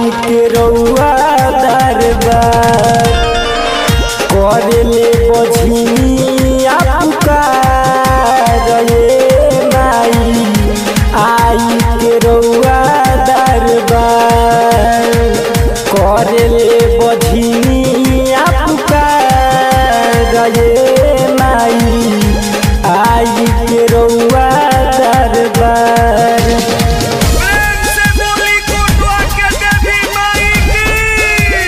आई के रउआ दरबार करले बझिया पुकार ये माई आई के रउआ दरबार करले बझिया पुकार ये माई आई के रउआ दरबार प्रेम से बोली कोटवा के देवी माई की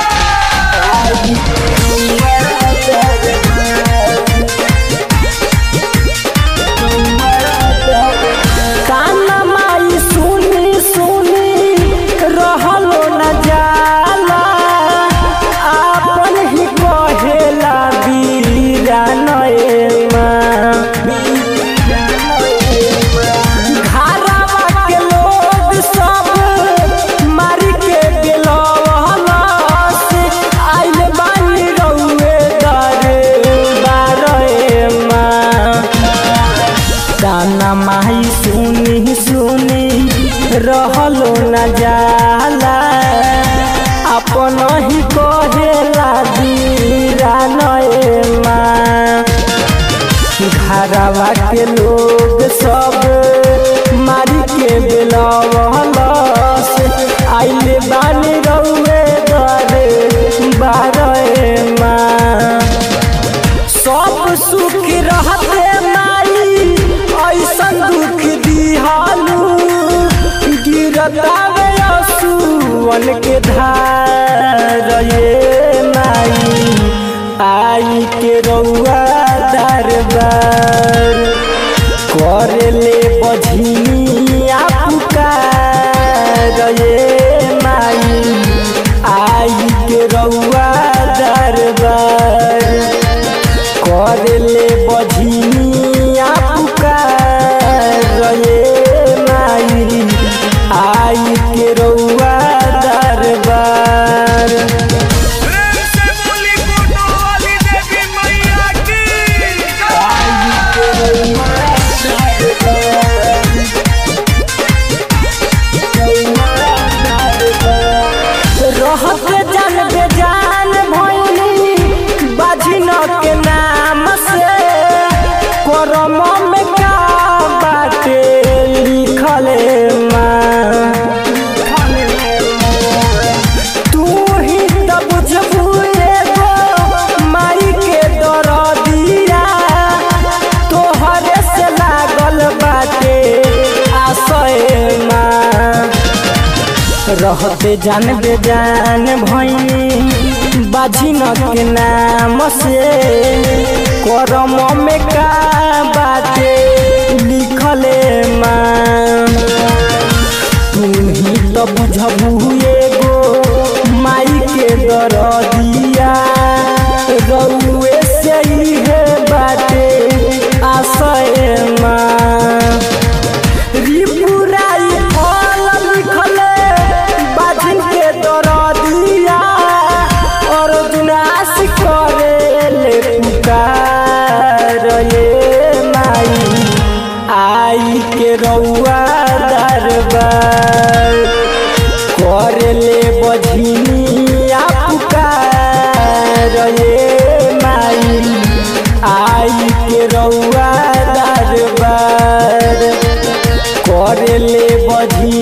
काना माई सुनी सुनी रहलो न जाला आपन ही कहेला बीरा नएमा घरवा के लोग सब मारी के गेलवलस आइल बानी रउए दरे बारेमा ताना माई सुनी सुनी रहलो न जाला अपन ही कहेला दीरा नएमा घरवा के लोग सब मारी के बेलवलस आइले बानी रउए दरे बारेमा सब सुख रहते माई ऐसन दुख दिहालू गिरतावे असुवन के धार ये माई आई के रउआ दरबार करले बझिया पुकार ये माई आई के रउआ दरबार करले बझिया पुकार ये माई आई के रउआ दरबार प्रेम से बोली कोटवा वाली देवी मैया की रहत जान बेजान भइनी बाझिन के नाम से करम में का बाटे लिखले माँ तू ही त बुझबू एगो माई के दरदिया तोहरे से लागल बाटे आशय माँ रहते जान बेजान भइनी बाझिन के नाम से करम में का बाटे लिखले माँ तू ही तो बुझबू एगो माई के दरदिया रउए से ही है बाटे आशय माँ रिपुराई फल लिखले बाजिन के दरदिया और विनाश करे ले पुकार ये माई आई के रउआ दरबार करले बझिनिया पुकार ये माई आई के रउआ दरबार करले बझी